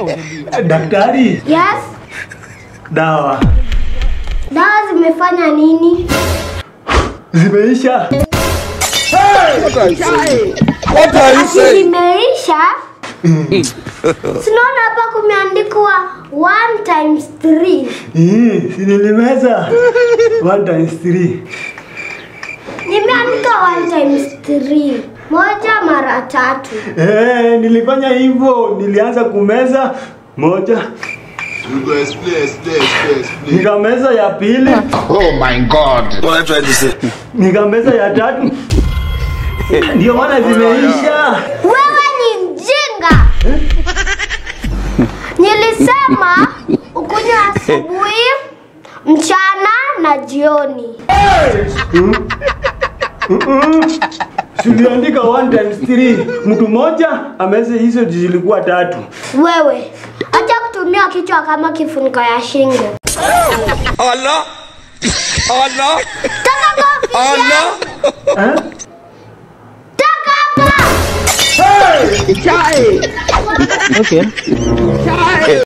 Daktari, Yes? dawa Dawa zimefanya nini? zimeisha. Ati zimeisha? Sinaona hapa kumeandikwa 1 times 3. Ih, si nilimeza 1 times 3. Nimeandika 1 times 3. Moja mara tatu. Eh, nilifanya hivyo, nilianza kumeza moja, You go explain, explain, explain, explain. nikameza ya pili, Oh my God. What I trying to say? nikameza ya tatu, ndio maana zimeisha. Wewe ni mjinga. Nilisema ukunywe asubuhi, mchana na jioni. Tuliandika 1 times 3. Mtu mmoja ameze hizo zilikuwa tatu. Wewe acha kutumia kichwa kama kifuniko ya shingo. Allah! Allah! Toka kwa ofisi yangu. Eh? Toka hapa. Okay.